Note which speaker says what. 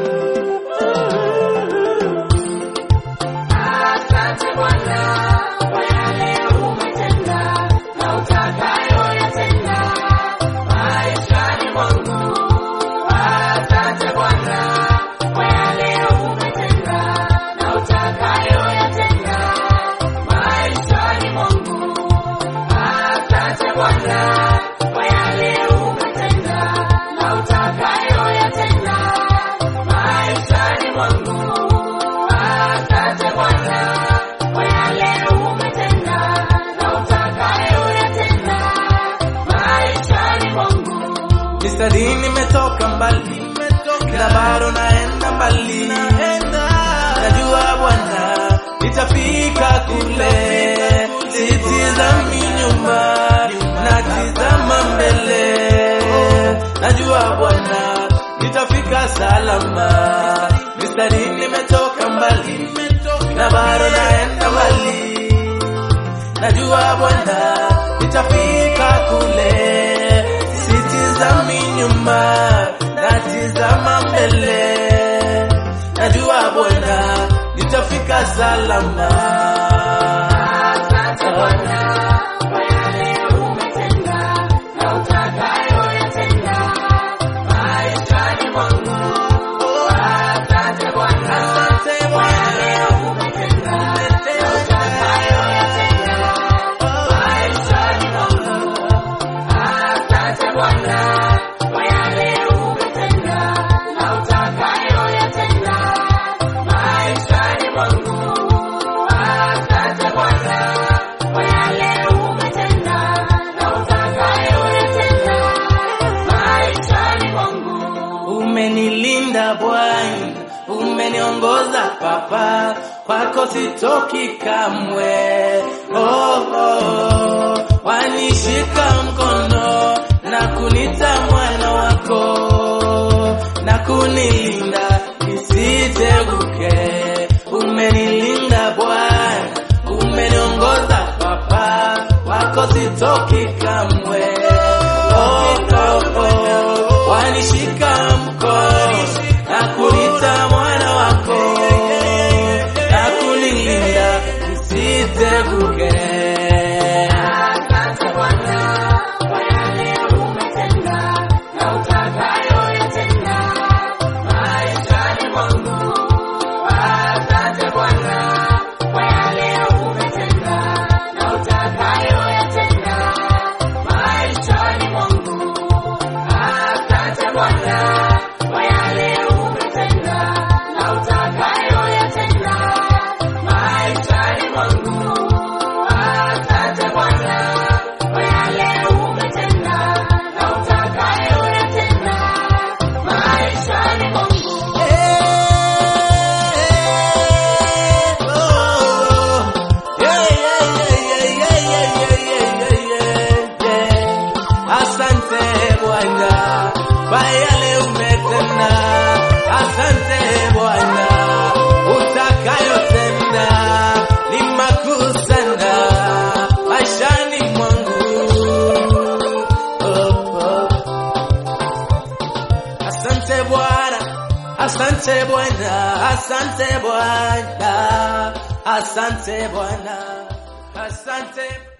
Speaker 1: Asante Bwana kwa yale umetenda na utakayoyatenda maishani mwangu. Asante Bwana kwa yale umetenda na utakayoyatenda maishani mwangu. Asante Bwana kwa yale umetenda na utakayoyatenda maishani mwangu. Asante Bwana kwa yale umetenda na utakayoyatenda maishani mwangu.
Speaker 2: Mistari nimetoka mbali na bado naenda mbali, najua Bwana nitafika kule, sitizami nyuma, natizama mbele, najua Bwana nitafika salama. Mistari nimetoka mbali na bado naenda mbali, najua Bwana nitafika kule, sitizami nyuma, natizama mbele, najua Bwana nitafika salama.
Speaker 1: Asante Bwana kwa yale umetenda na utakayoyatenda maishani mwangu. Asante Bwana kwa yale umetenda na utakayoyatenda maishani mwangu. Asante Bwana kwa yale umetenda na utakayoyatenda maishani mwangu. Asante Bwana kwa yale umetenda na utakayoyatenda maishani mwangu.
Speaker 2: Umenilinda Bwana, umeniongoza Papa, kwako sitoki kamwe. Oh, oh, wanishika mkono na kunita mwana wako na kunilinda nisiteguke. Umenilinda Bwana, umeniongoza Papa, kwako sitoki kamwe. Oh, oh, oh, wanishika mkono na kunita mwana wako na kunilinda nisiteguke.
Speaker 1: Asante Bwana kwa yale umetenda na utakayoyatenda maishani mwangu. Asante Bwana kwa yale umetenda na utakayoyatenda maishani mwangu. Asante Bwana kwa yale umetenda na utakayoyatenda maishani mwangu. Asante Bwana kwa yale umetenda na utakayoyatenda maishani mwangu.
Speaker 2: Asante Bwana kwa yale umetenda, asante Bwana utakayotenda ni makuu sana maishani mwangu. Oh, oh. Asante Bwana, asante Bwana, asante Bwana, asante Bwana, asante